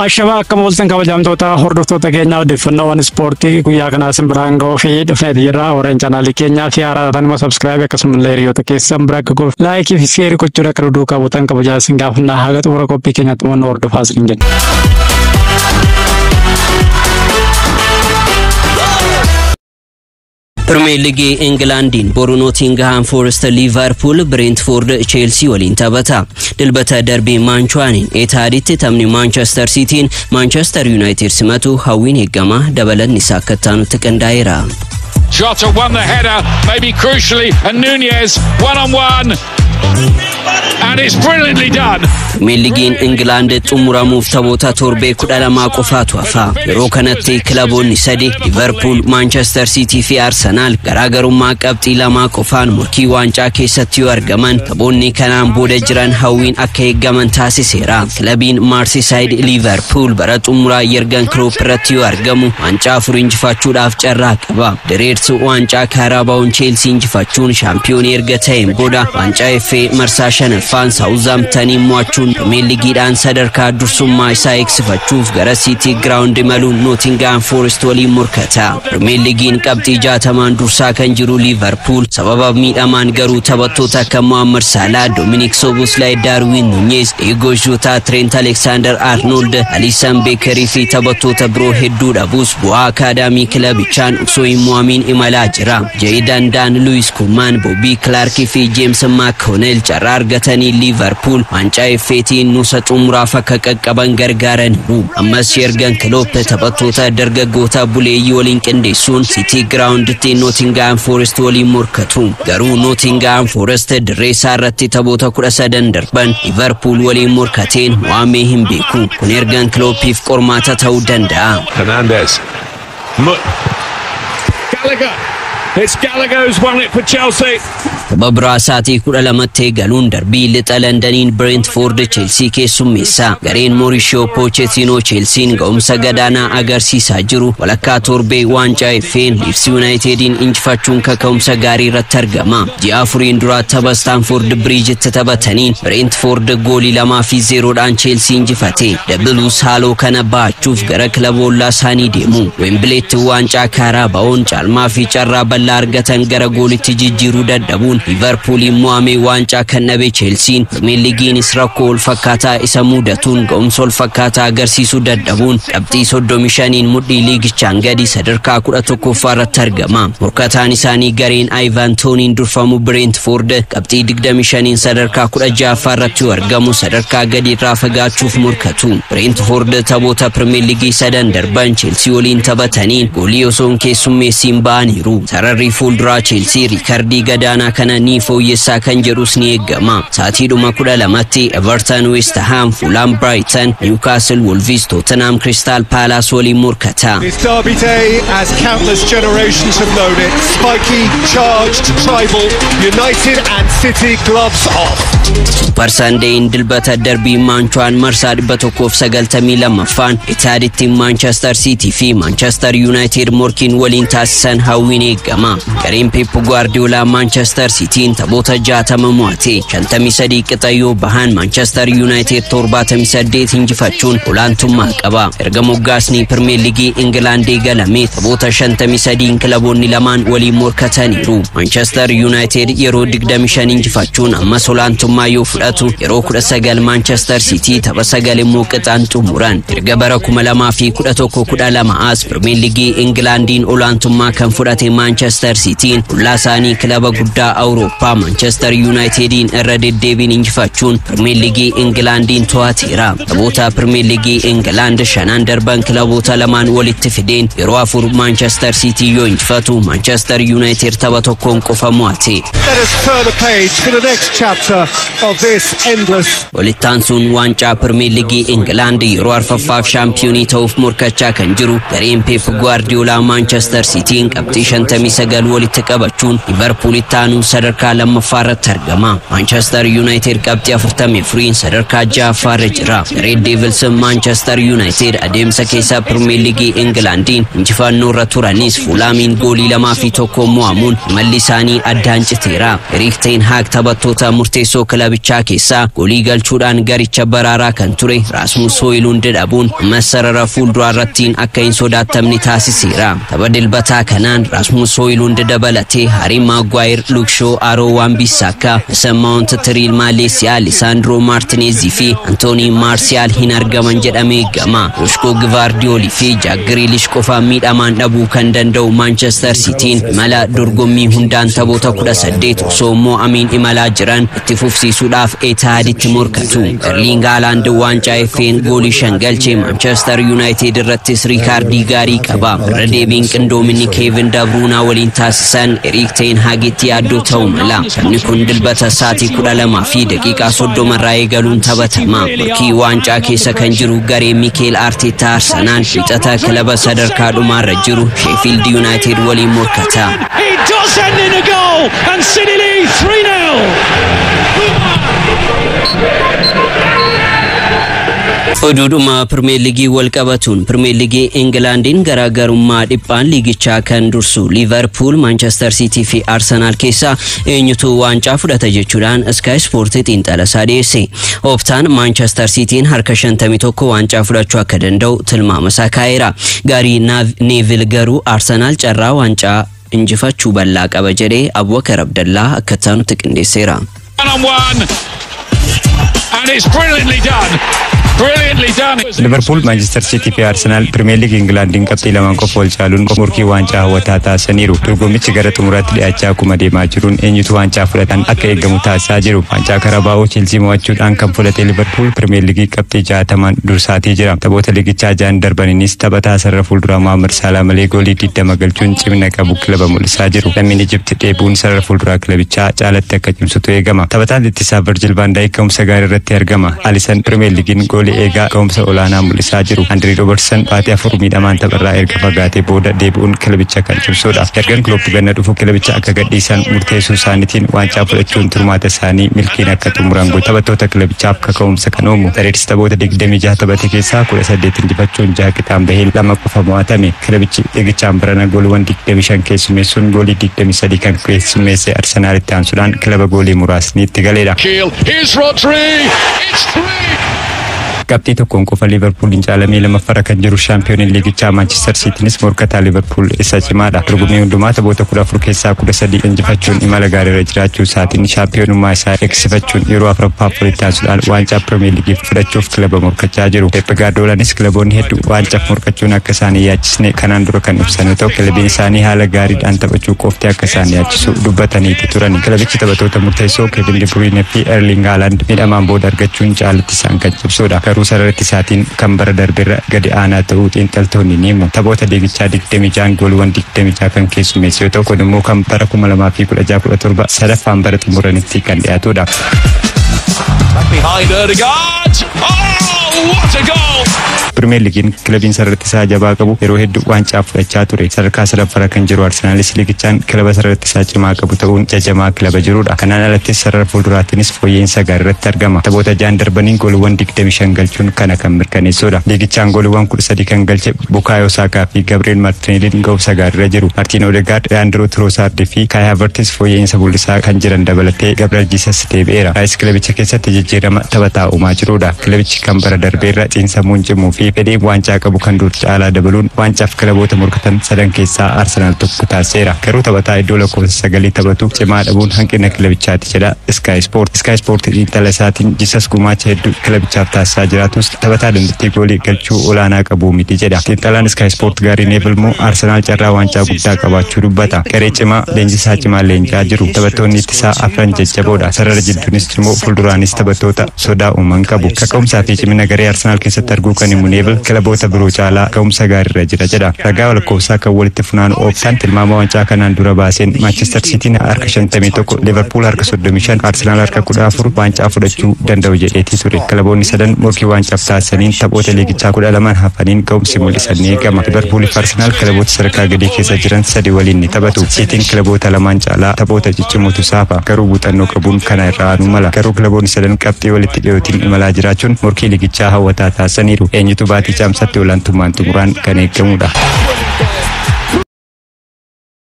Ashabaa akka mooltan kabajamtoota hordoftoota keenyaa odeeffannoowwan ispoortii guyyaa kanaa sin biraan ga'uu fi dhufneeti jirra. Warreen chaanaalii keenyaa fi haaraa tanuma sabskiraayib akkasumallee hiriyoota keessan bira akka goof laayikii fi seerii gochuudha akka duduu qabuutan kabajaa sin gaafannaa haga xumura qophii keenyaatti immoo hordofaa sin jenna. ፕሪሚየር ሊግ ኢንግላንዲን ቦሩ ኖቲንግሃም ፎረስት ሊቨርፑል ብሬንትፎርድ ቼልሲ waliin taphata dilbata darbii maanchuwaanin eetaaditti taphni maanchestar siitiin maanchestar yuunaayitid simatu hawwiin eegama dabalanni isaa akka taanutti qindaa'eera. Jota won the header, maybe crucially, and Nunez one on one. And it's brilliantly done. Pirimeer liigiin Ingilaand xumuramuuf taphoota torbee kudha lamaa qofaatu hafa. Yeroo kanatti kilaboonni sadi Liverpool, Manchester City fi Arsenaal garaagarummaa qabxii lamaa qofaan morkii waancaa keessatti yoo argaman taphoonni kanaan booda jiran hawwiin akka eeggaman taasiseera. Kilabiin Marseyside Liverpool bara xumuraa Yergan Klopp irratti yoo argamu waancaa afur injifachuudhaaf carraa qaba. Diriirsi waancaa kaarabaa'uun Cheelsii injifachuun shaampiyoonii erga ta'een booda waancaa FA marsaa shanaffaan Saawuzaamtanii mo'achuun Pirimeer liigiidhaan sadarkaa dursummaa isaa eegsifachuuf gara Siitii Giraawundi imaluun Nootingaam Foorest waliin morkata. Pirimeer liigiin qabxii jaatamaan dursaa kan jiru Liivarpuul sababa miidhamaan garuu taphattoota akka Mohaammed Salah, Dominic Soboslai, Darwin Nunez, Diego Jota, Trent Alexander Arnold, Alisson Beekerii fi taphattoota biroo hedduu dhabuus bu'aa akaadaamii kilabichaan osoo hin mo'amiin imalaa jira. Ja'idan Daan, Luis Kumaan, Bobby Clark fi James McConnell carraa argatanii Liivarpuul waancaa effeetiin nuusa xumuraaf akka qaqqaban gargaaraniiru. Ammas Yergan Klopp taphattoota dargaggoota buleeyyii waliin qindeessuun City Giraawunditti Nootingaam Foorest waliin morkatu. Garuu Nootingaam Foorest dirree isaa irratti taphoota kudha sadan darban Liverpool waliin morkateen mo'amee hin beeku. Kun Yergan Kloppiif qormaata ta'uu danda'a. Fernandez. Gallagher. It's Gallagher who's won it for Chelsea. Tapha biraa sa'aatii kudha lamatti eegaluun darbii lixa Londaniin Brentford Cheelsii keessummeessa. Gareen Mauricio Pochettino Cheelsiin ga'umsa gadaanaa agarsiisaa jiru walakkaa torbee waancaa effeen Leeds Unitediin injifachuun kaka'umsa gaarii irratti argama. Ji'a afuriin dura tapha Stamford Bridgetti taphataniin Brentford goolii lamaa fi zeeroodhaan Cheelsii injifate. Dabalus haaloo kana ba'achuuf gara kilaboollaa isaanii deemu. Wembileetti waancaa kaarabaa'oon caalmaa fi carraa bal'aa argatan gara goolitti jijjiiruu dadhabuun liverpuuliin mo'amee waancaa kan dhabe cheelsiin pirimeer liigiinis rakkoo ol fakkaataa isa mudatuun ga'umsa ol fakkaataa agarsiisuu dadhabuun qabxii soddomi shaniin mudhii liigichaan gadi sadarkaa kudha tokkoffaa irratti argama morkataan isaanii gareen aayivaantooniin durfamu bireentfoord qabxii digdami shaniin sadarkaa kudha ja'affaa irratti yoo argamu sadarkaa gadi irraa fagaachuuf morkatu bireentfoord taphoota pirimeer liigii sadan darban cheelsii waliin taphataniin goolii osoo hin keessummeessiin ba'aniiru sararri fuulduraa cheelsii riikardii gadaanaa kana ni fooyyessaa kan jedhus ni eeggama. Saatiidhuma kudha lamatti Everton, West Ham, Fulham, Brighton, Newcastle, Wolves, Tottenham, Crystal Palace waliin morkata. This derby day, as countless generations have known it, spiky, charged, tribal, United and City gloves off. Super Sundayn dilbata darbii maanchuwaan marsaa dhibba tokkoof sagaltamii lammaffaan itaaditti Manchester City fi Manchester United morkiin waliin taasisan hawwiin eeggama. Gareen Pep Guardiola Manchester Cityin taphoota jaatama mo'ate shantamii sadii qixa yoo bahan Manchester United torbaatamii saddeet injifachuun olaantummaa qaba. Erga moggaasni Pirimeer Liigii Ingilaand eegalame taphoota shantamii sadiin kilaboonni lamaan waliin morkataniiru. Manchester United yeroo digdami shan injifachuun ammas olaantummaa yoo fudhatu yeroo kudha sagal Manchester City tapha sagal immoo qixaan xumuran. Erga bara kuma lamaa fi kudha tokko kudha lama as Pirimeer Liigii Ingilaandiin olaantummaa kan fudhate Manchester Cityin qullaa isaanii kilaba guddaa Awurooppaa Manchester Unitediin irra deddeebiin injifachuun Pirimeer Liigii Ingilaandiin to'ateera. Taphoota Pirimeer Liigii Ingilaand shanan darban kilaboota lamaan walitti fideen yeroo afur Manchester City yoo injifatu Manchester United tapha tokkoon qofa mo'ate. Let us turn the page to the next chapter of this endless Walittaansuun waancaa Pirimeer Liigii Ingilaand yeroo arfaffaaf shaampiyoonii ta'uuf morkachaa kan jiru gareen Pep Guardiola Manchester Cityin qabxii 59 walitti qabachuun Liverpool itti aanuu sadarkaa lammaffaa irratti argama. Manchester United qabxii 44 sadarkaa ja'affaa irra jira. Red Devils Manchester United adeemsa keessa Premier League Englandiin injifannoo irra turanis Fulaamiin goolii lamaa fi tokko mo'amuun imalli isaanii addaan citeera. Erik ten Hag taphattoota murteessoo kilabichaa keessaa goolii galchuudhaan garicha baraaraa kan ture Rasmus Hooyluund dhabuun ammas sarara fuulduraa irrattiin akka hin sodaattamne taasiseera. Tapha dilbataa kanaan Rasmus Hooyluund dabalatee Harry Maguire, Luke Shaw, Aaron Wan-Bissaka, Mason Mount, Tiriil Maaleesiyaa, Lisandro Martinezii fi Antooni Maarsiyaal hin argaman jedhamee eegama. Joshko Gvaardiyoolii fi Jack Grealish qofaan miidhamaan dhabuu kan danda'u Manchester Cityin imala dorgommii hundaan taphoota kudha saddeet osoo mo'amiin imalaa jiran itti fufsiisuudhaaf Etihaaditti morkatu. Erling Haaland waancaa FA'n goolii shan galchee Manchester United irrattis riikaardii gaarii qaba. Irra deebiin qindoominni Kevin De Bruyne waliin taasisan Erik ten Hagitti yaaddoo ta'uu mala. Taphni kun dilbata sa'aatii kudha lamaa fi daqiiqaa soddoma irraa eegaluun taphatama. Morkii waancaa keessa kan jiru garee Mikel Arteta Arsenal fixata kilaba sadarkaa dhumaarra jiru Sheffield United waliin morkata. It does end in a goal, and City lead 3 Oduudhuma Pirimeer Liigii wal qabatuun Pirimeer Liigii Ingilaandiin garaagarummaa dhiphaan liigichaa kan dursu Liverpool, Manchester City fi Arsenaal keessaa eenyutu waancaa fudhata jechuudhaan Sky Sport xiinxala isaa dhiyeesse. Ooftaan Manchester Cityin harka 51 waancaa fudhachuu akka danda'u tilmaama isaa kaa'eera. Gaarii Neevil garuu Arsenaal carraa waancaa injifachuu bal'aa qaba jedhee Abubakar Abdallaa akka taanutti qindeesseera. One on one, and it's brilliantly done. Brilliantly done. liverpool maanchestar siitii fi arsenaal pirimeer liigii ingilaandiin qabxii lamaan qofa wal caaluun morkii waancaa hawwataa taasisaniiru dorgommichi gara xumuraatti dhiyaachaa akkuma deemaa jiruun eenyutu waancaa fudhatan akka eegamu taasisaa jiru waancaa karabaa'oo cheelsii mo'achuudhaan kan fudhate liverpool pirimeer liigii qabxii jaatamaan dursaatii jira taphoota liigichaa ja'an darbaninis taphataa sarara fuulduraa Mohaammed Salah malee goolii digdama galchuun cimina qabu kilaba mul'isaa jiru lammiin Ijipti dheebuun sarara fuulduraa kilabichaa caalatti akka cimsutu eegama taphataan ittisaa Virgil van Dijk ka'umsa gaarii irratti argama Alisson pirimeer liigiin goolii eegaa ka'umsa olaanaa mul'isaa jiru Andrii Robertson baatii afur miidhamaan tapharraa erga fagaatee booda deebi'uun kilabicha kan cimsudha ergan Klopp ganna dhufu kilabicha akka gadhiisan murteessuu isaaniitiin waancaa fudhachuun turmaata isaanii milkiin akka xumuran godhe taphattoota kilabichaaf kaka'umsa kan uumu Dareedis taphoota 26 taphate keessaa 18 injifachuun jaha qixaan bahee lama qofa mo'atame kilabichi eegichaan barana gooliiwwan 25 keessummeessuun goolii 23 kan keessummeesse Arsenaalitti aansuudhaan kilaba goolii muraasni itti galeedha. Keel, here's Rodri. It's three. qabxii tokkoon qofa liverpooliin caalamee lammaffara kan jiru shaampiyooniin liigichaa maanchestar siitiinis morkataa liverpool isa cimaadha dorgommii hundumaa taphoota kudha afur keessaa kudha sadii injifachuun imala gaariirra jiraachuu isaatiin shaampiyoonummaa isaa eegsifachuun yeroo afuraffaaf walitti aansuudhaan waancaa pirimeer liigii fudhachuuf kilaba morkachaa jiru peep gaardiyoolaanis kilaboonni hedduu waancaa morkachuun akka isaan hin yaachisne kanaan dura kan ibsan yoo ta'u kilabiin isaanii haala gaariidhaan taphachuu qofti akka isaan yaachisu dubbataniiti turan kilabichi taphattoota murteessoo keevin de bruyne fi erling haaland miidhamaan booda argachuun caalatti isaan kan cimsudha garuu sararratti isaatiin kan bara darbeerra gadi aanaa ta'uu xiinxaltoonni ni himu taphoota liigichaa 26 gooliiwwan 26 kan keessummeesse yoo ta'u kun immoo kan bara 2016-17 sadaffaan bara xumuranitti kan dhiyaatudha. Behind Erdegaard. Oh, what a goal! pirimeer liigiin kilabiin sararratti isaa jabaa qabu yeroo hedduu waancaa fudhachaa ture sadarkaa sadaffara kan jiru arsenaalis liigichaan kilaba sararratti isaa cimaa qabu ta'uun jajamaa kilaba jirudha kanaan alattis sarara fuulduraattinis fooyya'insa gaariirratti argama taphoota ja'an darbaniin gooliiwwan 25 galchuun kana kan mirkaneessudha liigichaan gooliiwwan 13 kan galche bukaayo saakaa fi gabriel martineeliin ga'umsa gaariirra jiru martiin odegaard leandro trosaardi fi kaay havertis fooyya'insa mul'isaa kan jiran dabalatee gabriel jiisas deebi'eera raayis kilabicha keessatti jijjiirama taphataa uumaa jirudha kilabichi kan bara darbeerra xiinsammuun cimuu fi fedhii waancaa qabu kan dur caalaa dabaluun waancaaaf kilaboota morkatan sadan keessaa arsenaal tokko taasiseera garuu taphataa iddoo lakkoofsa sagalii taphatu cimaa dhabuun hanqina kilabichaati jedha sky sport sky sport xiinxala isaatiin jisas gumaacha hedduu kilabichaaf taasisaa jiraatus taphataa dandeettii goolii galchuu olaanaa qabu miti jedha xiinxalaan sky sport gaarii neebil immoo arsenaal carraa waancaa guddaa qabaachuu dubbata garee cimaa leenjisaa cimaa leenjaa jiru taphattoonni ittisaa afran jajjaboodha sarara jidduunis cimoo fuulduraanis taphattoota sodaa uuman qabu kaka'umsaa fi cimina garee arsenaal keessatti arguu kan himu teebel kilaboota biroo caalaa ga'umsa gaariirra jira jedha. Ragaa lakkoofsaa kan walitti funaanu ooftan tilmaama waancaa kanaan dura baaseen Manchester Cityn harka 51, Liverpool harka 35, Arsenal harka 14 waancaa fudhachuu danda'u jedheetii ture. Kilaboonni sadan morkii waancaaf taasisaniin taphoota liigichaa kudha lamaan hafaniin ga'umsi mul'isan ni eegama. Liverpool fi Arsenal kilaboota sadarkaa gadii keessa jiran sadi waliin ni taphatu. Cityn kilaboota lamaan caalaa taphoota ciccimootu saafa. Garuu muuxannoo qabuun kana irraa aanu mala. Garuu kilaboonni sadan qabxii walitti dhiyootiin imalaa jiraachuun morkii liigichaa hawwataa taasisaniiru. Eenyutu baatii caamsatti olaantummaan xumuraan kan eegamudha.